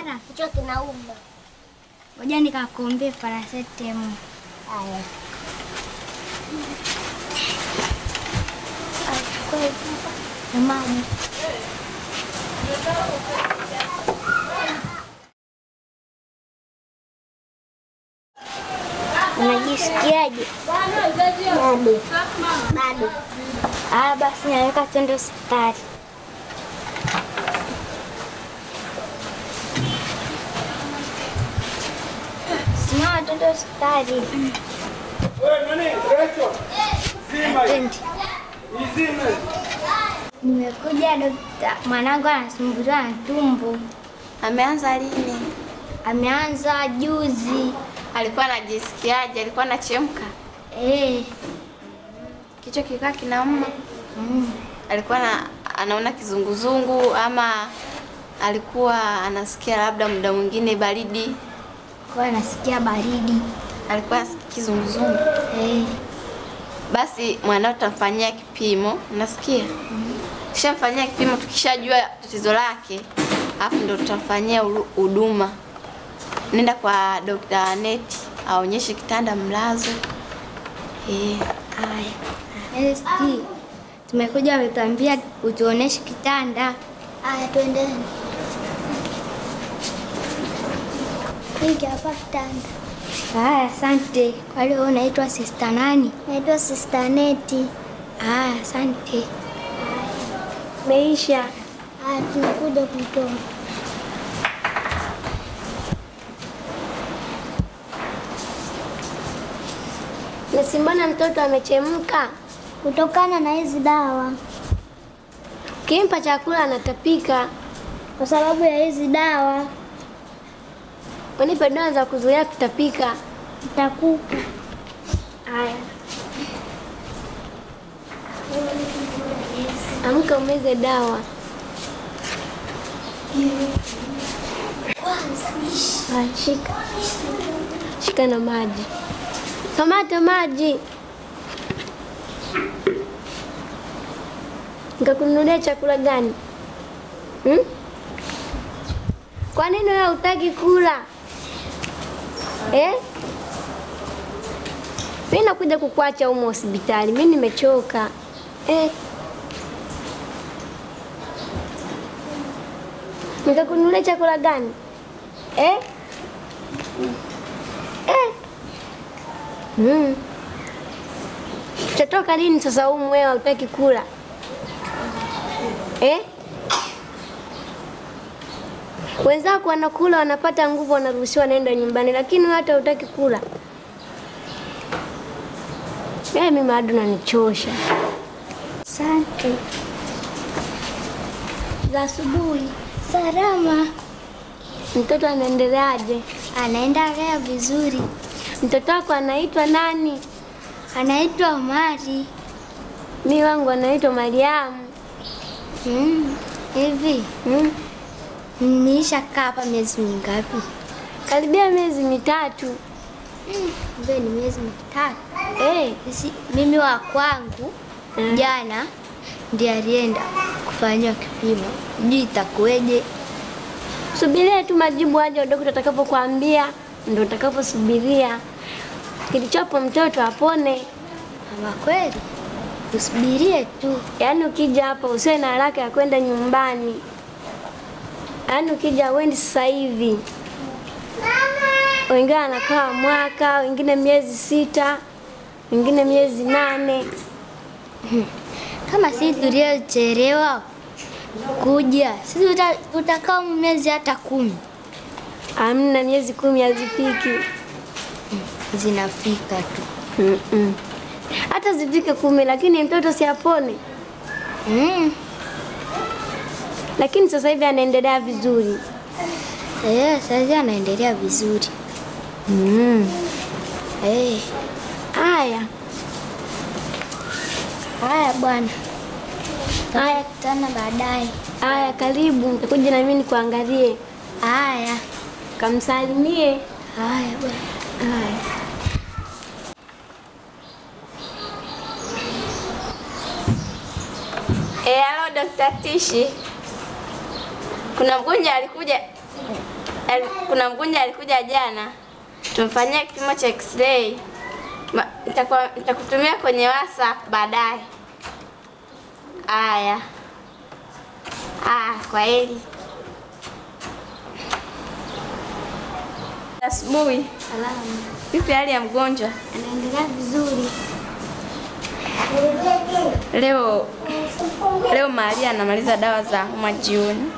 mara? Kichwa kinauma. Ngoja nikakuombee paracetamol. Haya. Na maji. Unajisikiaje? Bado. Bado. Ah, basi naweka twende hospitali. Simama twende hospitali. Twende. Nimekuja dokta, mwanangu anasumbuliwa na tumbo. Ameanza lini? Ameanza juzi. Alikuwa anajisikiaje? Alikuwa anachemka? Eh, Kichwa kikaa kinauma? mm. Alikuwa na, anaona kizunguzungu ama alikuwa anasikia labda muda mwingine baridi? Kwa anasikia baridi. Alikuwa anasikia kizunguzungu? Eh, Basi mwanao tutamfanyia kipimo, unasikia? Tukishamfanyia kipimo, tukishajua tatizo lake, alafu ndo tutamfanyia ulu- huduma. Nenda kwa Dr. Aneti aonyeshe kitanda mlazo. Eh, haya. ST. Tumekuja wametuambia utuoneshe kitanda. Haya, twendeni. Hiki hapa kitanda. Haya, asante. Kwa hiyo wewe unaitwa sister nani? Naitwa Sister Neti. Haya, asante. Meisha. Haya, tunakuja kutoa. Nasimbona mtoto amechemka, Kutokana na hizi dawa, ukimpa chakula anatapika. kwa sababu ya hizi dawa Unipe dawa za kuzuia kutapika. nitakupa. Haya, amka umeze dawa. Haya, shika shika na maji, kamata maji. Nikakununulia chakula gani hmm? Kwa nini wewe hutaki kula eh? Mimi nakuja kukuacha humo hospitali, mimi nimechoka eh. Nikakununulia chakula gani eh? Eh. Mm. Utatoka lini sasa humu wewe hutaki kula eh? Wenzako wanakula wanapata nguvu, wanaruhusiwa naenda nyumbani, lakini wewe hata hutaki kula. Wewe mimi bado unanichosha. Asante. Za asubuhi Salama. mtoto anaendeleaje? Anaenda lea vizuri. Mtoto wako anaitwa nani? Anaitwa Omari. Mi wangu anaitwa Mariamu. Mm. Hivi Hmm? niisha kaa hapa miezi mingapi? Karibia miezi mitatu. Mm. Kumbe ni miezi mitatu. Eh, Sisi, mimi wa kwangu Mm. jana ndiye alienda kufanywa kipimo, sijui itakuweje. subiria tu majibu aje daktari atakapokuambia, ndio utakaposubiria. Kilichopo mtoto apone. Ama kweli usubirie tu. Yaani ukija hapa usiwe na haraka ya kwenda nyumbani. Yaani ukija uendi sasa hivi. Wengine wanakaa mwaka, wengine miezi sita, wengine miezi nane. Kama sisi tuliochelewa kuja, sisi tuta- tutakaa miezi hata kumi Amna, miezi kumi hazifiki. zinafika tu. Mm-mm. Hata zifike kumi, lakini mtoto si apone. Mm. Lakini sasa hivi anaendelea vizuri. Eh, sasa anaendelea vizuri. Mm. Eh, Haya, haya bwana. haya, Tana baadaye. haya, karibu. Nitakuja na mimi nikuangalie, Haya. kamsalimie. Haya bwana. Haya. Eh, halo Dr. Tishi. Kuna mgonjwa alikuja Ali- kuna mgonjwa alikuja jana, tumfanyia kipimo cha x-ray. Ma- nitakuwa- Nitakutumia kwenye WhatsApp baadaye. Aya, ah, kwa heri. Asubuhi, Salama. vipi hali ya mgonjwa Anaendelea vizuri. leo? Leo Maria anamaliza dawa za homa jioni,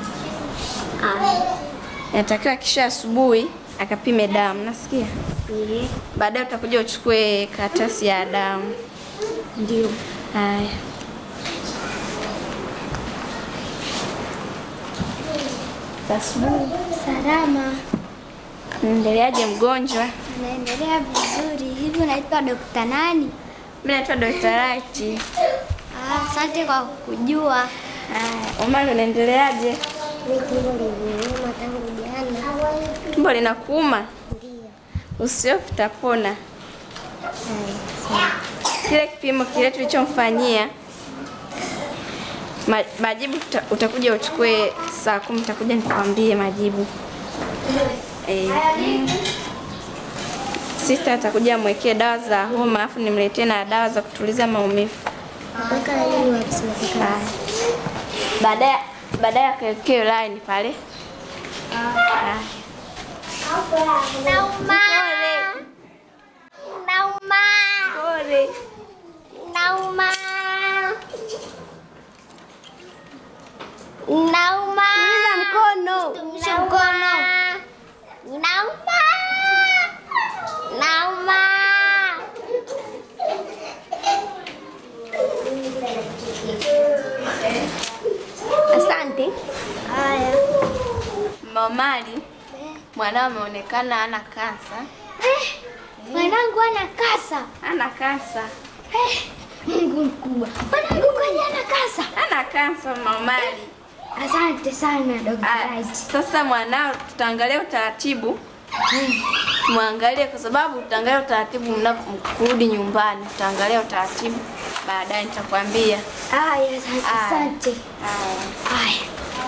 inatakiwa kesho asubuhi akapime damu, nasikia baadaye utakuja uchukue karatasi ya damu. Ndio. Haya, za asubuhi. Salama. Naendeleaje mgonjwa? Anaendelea vizuri. Hivi unaitwa Dokta nani? Mimi naitwa Dr. Right. Ah, asante kwa kujua. Haya, Omari unaendeleaje? Mimi tumbo liliniuma tangu jana. Tumbo linakuuma? Ndio. Usiofu utapona. Haya. Kile kipimo kile tulichomfanyia ma, majibu tuta, utakuja uchukue saa kumi, utakuja nikwambie majibu. Eh, sista atakuja amwekee dawa za homa, alafu nimletee na dawa za kutuliza maumivu. Mpaka lini wakisimamika? Baadaye baadaye akawekee line pale. Haya. Nauma. Nauma. Pole. Nauma. Nauma. Tuliza mkono. Tumisha mkono. Nauma. Nauma. Asante. Haya. Mamali, mwanao ameonekana ana kansa. Mwanangu ana kasa. Ana kansa. Mungu mkubwa. Mwanangu kwani ana kasa. Ana kansa Mamali. Asante sana Dr. Ah, Right. Sasa mwanao tutaangalia utaratibu, tumwangalie kwa sababu tutaangalia utaratibu mnaporudi nyumbani, tutaangalia utaratibu baadaye, nitakwambia. Haya, asante. Aya. Asante. Haya. Haya.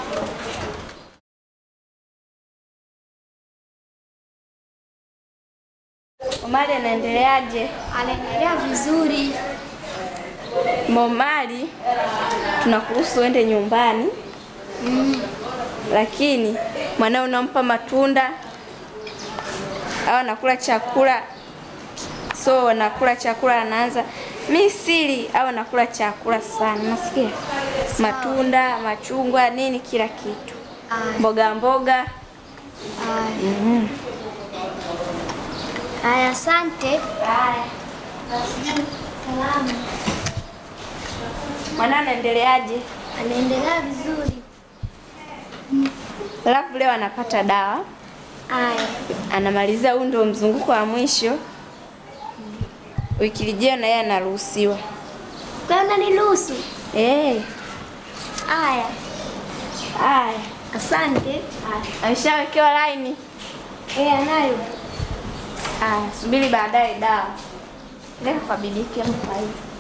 Omari anaendeleaje? Anaendelea vizuri. Momali, tunakuruhusu uende nyumbani lakini mwanao unampa matunda au anakula chakula, so anakula chakula anaanza mi sili au anakula chakula sana, nasikia matunda, machungwa, nini, kila kitu, Aya. mboga mboga. Haya. Mhm. Haya, asante. Salama. Mwanao anaendeleaje? Anaendelea vizuri. Alafu leo anapata dawa, Haya. anamaliza, huu ndio mzunguko wa mwisho. Wiki lijao na yeye anaruhusiwa. Kwa hiyo unaniruhusu? Eh, Haya. haya. Asante. Ameshawekewa laini. Eh, anayo. Haya, subiri baadaye dawa. Leka kwa bibi yake mfaidi.